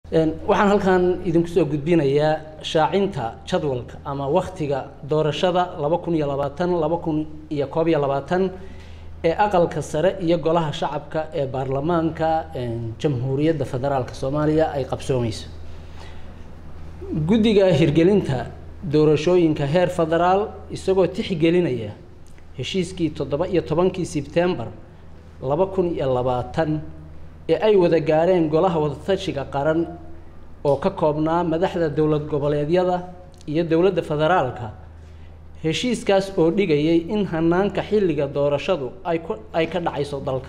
waxaan halkan idinku soo gudbinayaa shaacinta jadwalka ama waktiga doorashada laba kun iyo labaatan laba kun iyo koob iyo labaatan ee aqalka sare iyo golaha shacabka ee baarlamaanka jamhuuriyadda federaalk soomaaliya ay qabsoomeyso guddiga hirgelinta doorashooyinka heer federaal isagoo tixgelinaya heshiiskii toddoba iyo tobankii sebtembar laba kun iyo labaatan ee ay wada gaareen golaha wadatashiga qaran oo ka koobnaa madaxda dowlad goboleedyada iyo dowladda federaalka heshiiskaas oo dhigayay in hanaanka xilliga doorashadu ay ku ay ka dhacayso dalka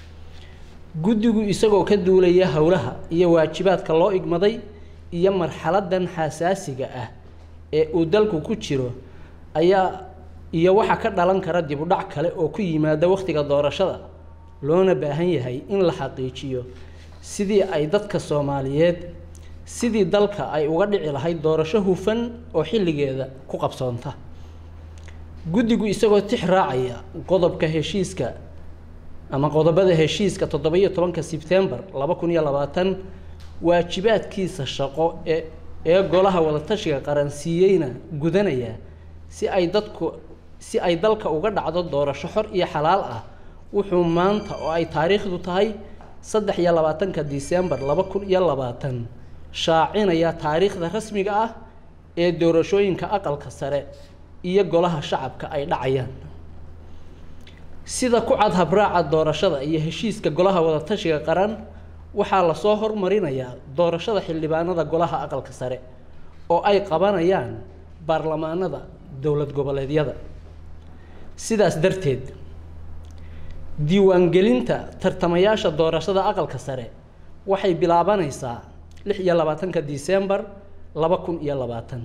guddigu isagoo ka duulaya howlaha iyo waajibaadka loo igmaday iyo marxaladan xasaasiga ah ee uu dalku ku jiro ayaa iyo waxaa ka dhalan kara dib u dhac kale oo ku yimaada wakhtiga doorashada loona baahan yahay in la xaqiijiyo sidii ay dadka soomaaliyeed sidii dalka ay uga dhici lahayd doorasho hufan oo xilligeeda ku qabsoonta guddigu isagoo tix raacaya qodobka heshiiska ama qodobada heshiiska toddoba iyo tobanka sebtembar laba kun iyo labaatan waajibaadkiisa shaqo ee ee golaha wadatashiga qaran siiyeyna gudanaya si ay dadku si ay dalka uga dhacdo doorasho xor iyo xalaal ah wuxuu maanta oo ay taariikhdu tahay saddex iyo labaatanka disembar laba kun iyo labaatan shaacinaya taariikhda rasmiga ah ee doorashooyinka aqalka sare iyo golaha shacabka ay dhacayaan sida ku cad habraaca doorashada iyo heshiiska golaha wadatashiga qaran waxaa lasoo hormarinayaa doorashada xildhibaanada golaha aqalka sare oo ay qabanayaan baarlamaanada dowlad goboleedyada sidaas darteed diiwaangelinta tartamayaasha doorashada aqalka sare waxay bilaabanaysaa lix iyo labaatanka disembar laba kun iyo labaatan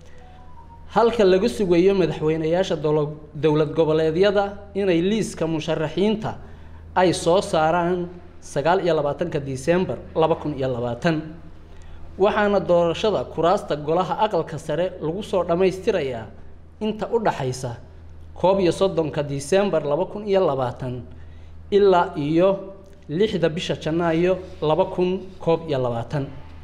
halka laga sugayo madaxweyneyaasha dowlad goboleedyada inay liiska musharaxiinta ay soo saaraan sagaal iyo labaatanka disembar laba kun iyo labaatan waxaana doorashada kuraasta golaha aqalka sare lagu soo dhammaystirayaa inta u dhaxaysa koob iyo soddonka disembar laba kun iyo labaatan ilaa iyo lixda bisha janaayo laba kun koob iyo labaatan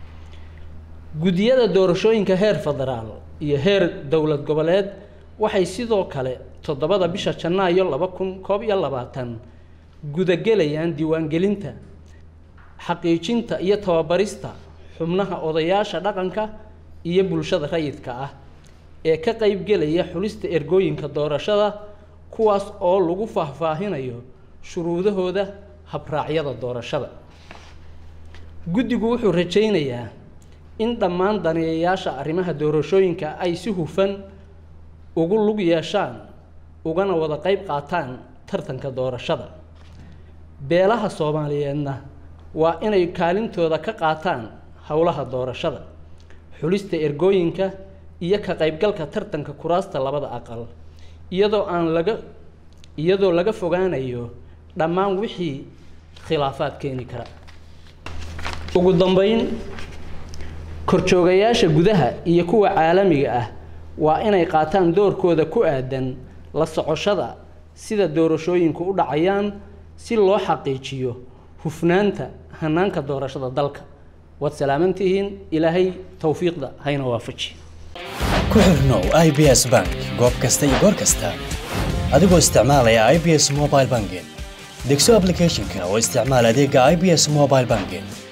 guddiyada doorashooyinka heer federaal iyo heer dowlad goboleed waxay sidoo kale toddobada bisha janaayo laba kun koob iyo labaatan gudagelayaan diiwaangelinta xaqiijinta iyo tababarista xubnaha odayaasha dhaqanka iyo bulshada rayidka ah ee ka qeybgelaya xulista ergooyinka doorashada kuwaas oo lagu faahfaahinayo shuruudahooda habraacyada doorashada guddigu wuxuu rajaynayaa in dhammaan daneeyayaasha arrimaha doorashooyinka ay si hufan ugu lug yeeshaan ugana wada qeyb qaataan tartanka doorashada beelaha soomaaliyeedna waa inay kaalintooda ka qaataan howlaha doorashada xulista ergooyinka iyo ka qaybgalka tartanka kuraasta labada aqal iyadoo aan laga iyadoo laga fogaanayo dhammaan wixii khilaafaad keeni kara ugu dambeyn korjoogayaasha gudaha iyo kuwa caalamiga ah waa inay qaataan doorkooda ku aadan la socoshada sida doorashooyinku u dhacayaan si loo xaqiijiyo hufnaanta hanaanka doorashada dalka waad salaamantihiin ilaahay towfiiqda hayna waafaji ku xirnow i b s bank goob kasta iyo goor kasta adigoo isticmaalaya i b s mobile banking degso ablicathonka oo isticmaal adeega i b s mobile banking